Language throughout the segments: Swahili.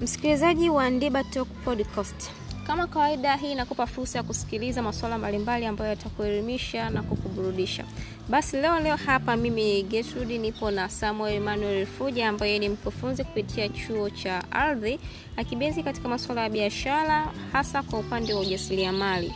Msikilizaji wa Ndiba Talk Podcast, kama kawaida, hii inakupa fursa ya kusikiliza masuala mbalimbali ambayo yatakuelimisha na kukuburudisha. Basi leo leo hapa mimi Gertrude nipo na Samuel Emmanuel Fuja ambaye ni mkufunzi kupitia chuo cha ardhi akibezi katika masuala ya biashara hasa kwa upande wa ujasiriamali.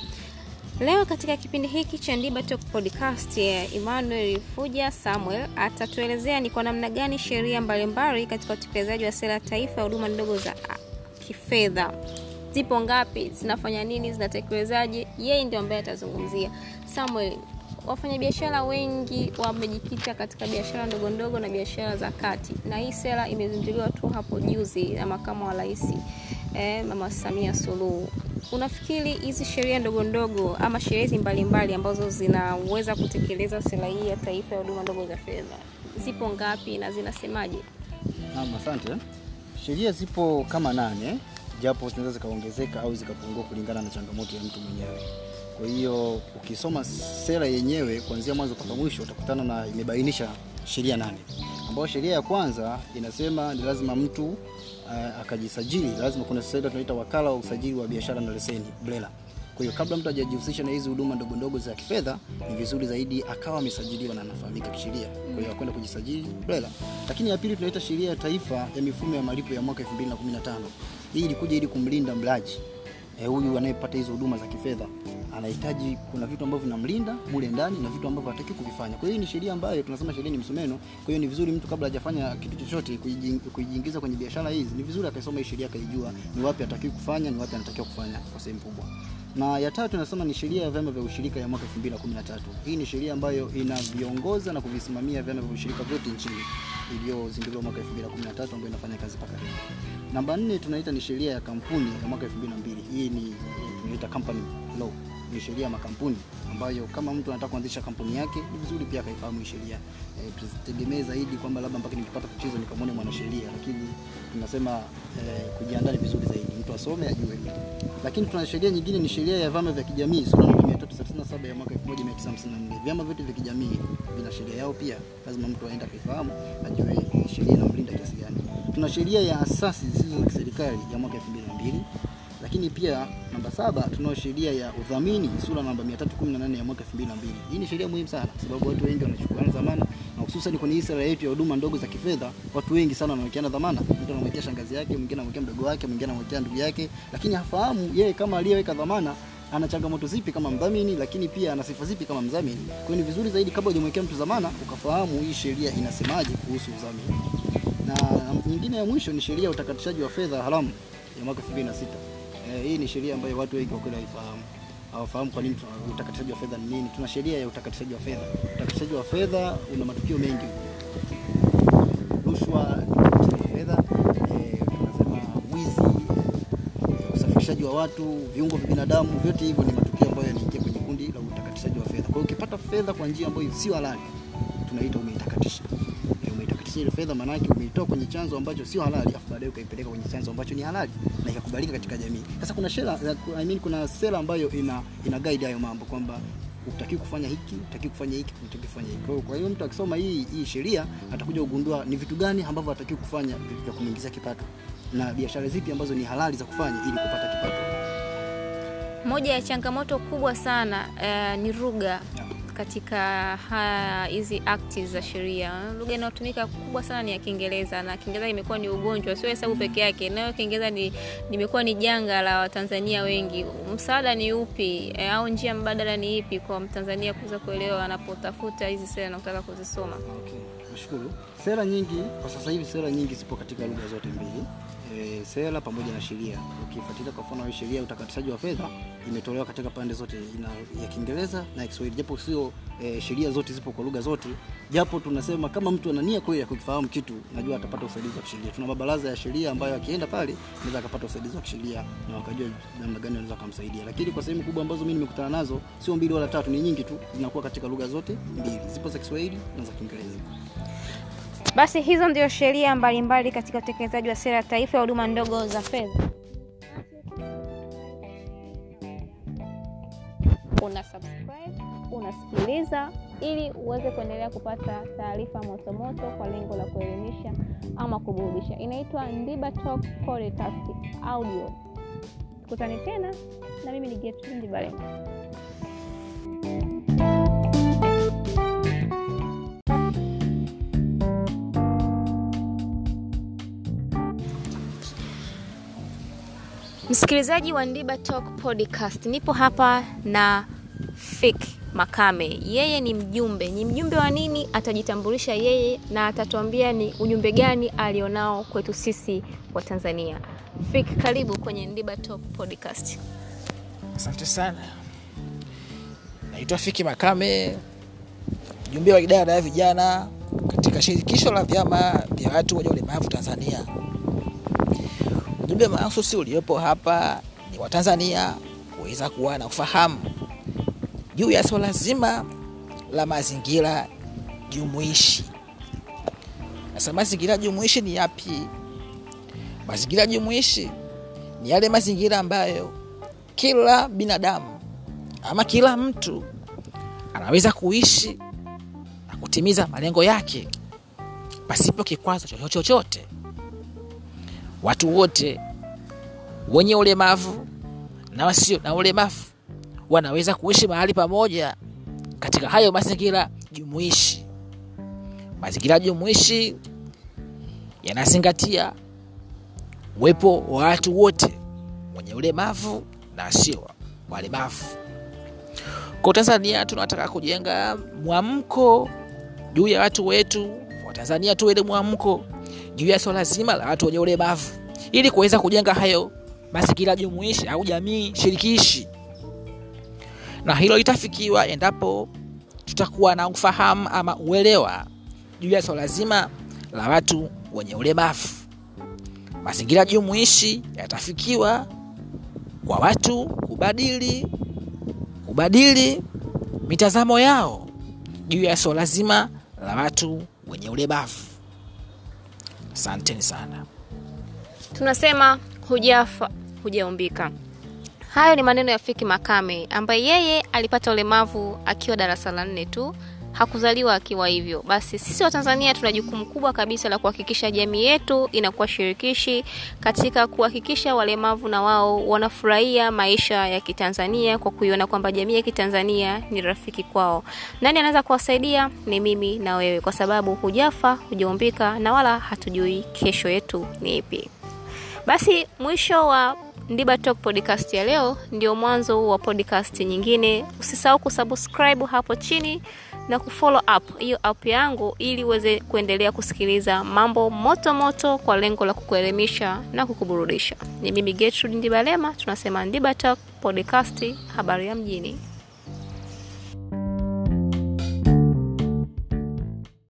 Leo katika kipindi hiki cha Ndiba Talk Podcast, Emmanuel Fuja Samuel atatuelezea ni kwa namna gani sheria mbalimbali katika utekelezaji wa sera taifa ya huduma ndogo za kifedha zipo ngapi, zinafanya nini, zinatekelezaje? Yeye ndio ambaye atazungumzia. Samuel, wafanyabiashara wengi wamejikita katika biashara ndogo ndogo na biashara za kati, na hii sera imezinduliwa tu hapo juzi na makamu wa rais eh, Mama Samia Suluhu. Unafikiri hizi sheria ndogo ndogo ama sheria hizi mbalimbali ambazo zinaweza kutekeleza sera hii ya taifa ya huduma ndogo za fedha zipo ngapi na zinasemaje? Naam, asante. Sheria zipo kama nane, japo zinaweza zikaongezeka au zikapungua kulingana na changamoto ya mtu mwenyewe. Kwa hiyo ukisoma sera yenyewe kuanzia mwanzo mpaka mwisho utakutana na imebainisha sheria nane, ambayo sheria ya kwanza inasema ni lazima mtu uh, akajisajili. Lazima kuna sera tunaita wakala wa usajili wa biashara na leseni BRELA. Kwa hiyo kabla mtu hajajihusisha na hizi huduma ndogo ndogo za kifedha, ni vizuri zaidi akawa amesajiliwa na anafahamika kisheria. Kwa hiyo akwenda kujisajili BRELA. Lakini ya pili tunaita sheria ya taifa ya mifumo ya malipo ya mwaka 2015. Hii ilikuja ili kumlinda mlaji eh, huyu anayepata hizo huduma za kifedha anahitaji, kuna vitu ambavyo vinamlinda mule ndani na vitu ambavyo hataki kuvifanya. Kwa hiyo ni sheria ambayo tunasema sheria ni msumeno. Kwa hiyo ni vizuri mtu kabla hajafanya kitu chochote kujiingiza kwenye biashara hizi, ni vizuri akaisoma hii sheria akaijua ni wapi hataki kufanya, ni wapi anatakiwa kufanya kwa sehemu kubwa. Na ya tatu tunasema ni sheria ya vyama vya ushirika ya mwaka 2013. Hii ni sheria ambayo inaviongoza na kuvisimamia vyama vya ushirika vyote nchini iliyozinduliwa mwaka 2013 ambayo inafanya kazi mpaka leo. Namba nne tunaita ni sheria ya kampuni ya mwaka 2002. Hii ni tunaita company law. Ni sheria ya makampuni ambayo kama mtu anataka kuanzisha kampuni yake ni vizuri pia akaifahamu hii sheria. E, tusitegemee zaidi kwamba labda mpaka nikipata tatizo nikamwone mwanasheria, lakini tunasema e, kujiandaa ni vizuri zaidi, mtu asome ajue. Lakini tuna sheria nyingine ni sheria ya vyama vya kijamii sura namba 337 ya mwaka 1954. Vyama vyote vya kijamii vina sheria yao pia, lazima mtu aende akaifahamu, ajue sheria inamlinda kiasi gani. Tuna sheria ya asasi zisizo za kiserikali ya mwaka 2002 lakini pia namba saba tunao sheria ya udhamini sura namba 318 ya mwaka 2002. Hii ni sheria muhimu sana kwa sababu watu wengi wanachukua dhamana na hususan kwenye hii sera yetu ya huduma ndogo za kifedha, watu wengi sana wanawekeana dhamana. Mtu anamwekea shangazi yake, mwingine anamwekea mdogo wake, mwingine anamwekea ndugu yake, lakini hafahamu yeye kama aliyeweka dhamana ana changamoto zipi kama mdhamini, lakini pia ana sifa zipi kama mdhamini. Kwa hiyo ni vizuri zaidi kabla hujamwekea mtu dhamana ukafahamu hii sheria inasemaje kuhusu udhamini. Na nyingine ya mwisho ni sheria ya utakatishaji wa fedha haramu ya mwaka 2006. Eh, hii ni sheria ambayo watu wengi kwa kweli hawaifahamu. Hawafahamu kwa nini utakatishaji wa fedha ni nini. Tuna sheria ya utakatishaji wa fedha. Utakatishaji wa fedha una matukio mengi. Rushwa, utakatishaji wa fedha, eh, tunasema wizi, eh, usafirishaji wa watu, viungo vya binadamu, vyote hivyo ni matukio ambayo yanaingia kwenye kundi la utakatishaji wa fedha. Kwa hiyo ukipata fedha kwa njia ambayo sio halali, tunaita umeitakatisha ile fedha maana yake umeitoa kwenye chanzo ambacho sio halali, afu baadaye ukaipeleka kwenye chanzo ambacho ni halali na ikakubalika katika jamii. Sasa kuna sera I mean, kuna sera ambayo ina ina guide hayo mambo kwamba utaki kufanya hiki, utaki kufanya hiki, utaki kufanya hiki. Kwa hiyo mtu akisoma hii hii sheria atakuja kugundua ni vitu gani ambavyo hataki kufanya vya kumuingizia kipato na biashara zipi ambazo ni halali za kufanya ili kupata kipato. Moja ya changamoto kubwa sana uh, ni lugha katika hizi akti za sheria. Lugha inayotumika kubwa sana ni ya Kiingereza, na Kiingereza imekuwa ni ugonjwa, sio hesabu peke yake, nayo Kiingereza ni nimekuwa ni janga la Watanzania wengi. Msaada ni upi e, au njia mbadala ni ipi kwa Mtanzania kuweza kuelewa anapotafuta hizi sera na kutaka kuzisoma? Okay, nashukuru. Sera nyingi kwa sasa hivi, sera nyingi zipo katika lugha zote mbili e, sera pamoja na sheria. Ukifuatilia kwa mfano sheria ya utakatishaji wa fedha imetolewa katika pande zote ina, ya Kiingereza na Kiswahili, japo sio e, sheria zote zipo kwa lugha zote, japo tunasema kama mtu ana nia kweli ya kukifahamu kitu, najua atapata usaidizi wa kisheria. Tuna mabaraza ya sheria ambayo akienda pale anaweza akapata usaidizi wa kisheria na wakajua namna gani wanaweza kumsaidia. Lakini kwa sehemu kubwa ambazo mimi nimekutana nazo sio mbili wala tatu, ni nyingi tu, zinakuwa katika lugha zote mbili, zipo za Kiswahili na za Kiingereza. Basi hizo ndio sheria mbalimbali katika utekelezaji wa sera ya taifa ya huduma ndogo za fedha. Una subscribe, unasikiliza ili uweze kuendelea kupata taarifa motomoto kwa lengo la kuelimisha ama kuburudisha. Inaitwa Ndiba Talk Podcast Audio. Tukutane tena, na mimi ni Gertrude Ndibale. Msikilizaji wa Ndiba Talk Podcast, nipo hapa na Fik Makame. Yeye ni mjumbe. Ni mjumbe wa nini? Atajitambulisha yeye na atatuambia ni ujumbe gani alionao kwetu sisi wa Tanzania. Fik, karibu kwenye Ndiba Talk Podcast. Asante sana. Naitwa Fiki Makame, mjumbe wa idara ya vijana katika shirikisho la vyama vya watu wenye ulemavu Tanzania. Ujumbe mahususi uliopo hapa ni wa Tanzania kuweza kuwa na ufahamu juu ya swala zima la mazingira jumuishi. Sasa mazingira jumuishi ni yapi? Mazingira jumuishi ni yale mazingira ambayo kila binadamu ama kila mtu anaweza kuishi na kutimiza malengo yake pasipo kikwazo chochote. Watu wote wenye ulemavu na wasio na ulemavu wanaweza kuishi mahali pamoja katika hayo mazingira jumuishi. Mazingira jumuishi yanazingatia uwepo wa watu wote wenye ulemavu na wasio walemavu. Kwa Tanzania tunataka kujenga mwamko juu ya watu wetu wa Tanzania, tuwe na mwamko juu ya swala zima la watu wenye ulemavu ili kuweza kujenga hayo mazingira jumuishi au jamii shirikishi, na hilo litafikiwa endapo tutakuwa na ufahamu ama uelewa juu ya swala zima la watu wenye ulemavu. Mazingira jumuishi yatafikiwa kwa watu kubadili kubadili mitazamo yao juu ya swala zima la watu wenye ulemavu. Asanteni sana. Tunasema hujafa hujaumbika. Hayo ni maneno ya Fiki Makame ambaye yeye alipata ulemavu akiwa darasa la nne tu, hakuzaliwa akiwa hivyo. Basi sisi wa Tanzania tuna jukumu kubwa kabisa la kuhakikisha jamii yetu inakuwa shirikishi katika kuhakikisha walemavu na wao wanafurahia maisha ya Kitanzania kwa kuiona kwamba jamii ya Kitanzania ni rafiki kwao. Nani anaweza kuwasaidia? Ni mimi na wewe, kwa sababu hujafa hujaumbika na wala hatujui kesho yetu ni ipi. Basi mwisho wa Ndiba Talk podcast ya leo ndio mwanzo wa podcast nyingine. Usisahau kusubscribe hapo chini na kufollow up hiyo app yangu ili uweze kuendelea kusikiliza mambo moto moto kwa lengo la kukuelimisha na kukuburudisha. Ni mimi Gertrude Ndibalema, tunasema Ndiba Talk podcast, habari ya mjini.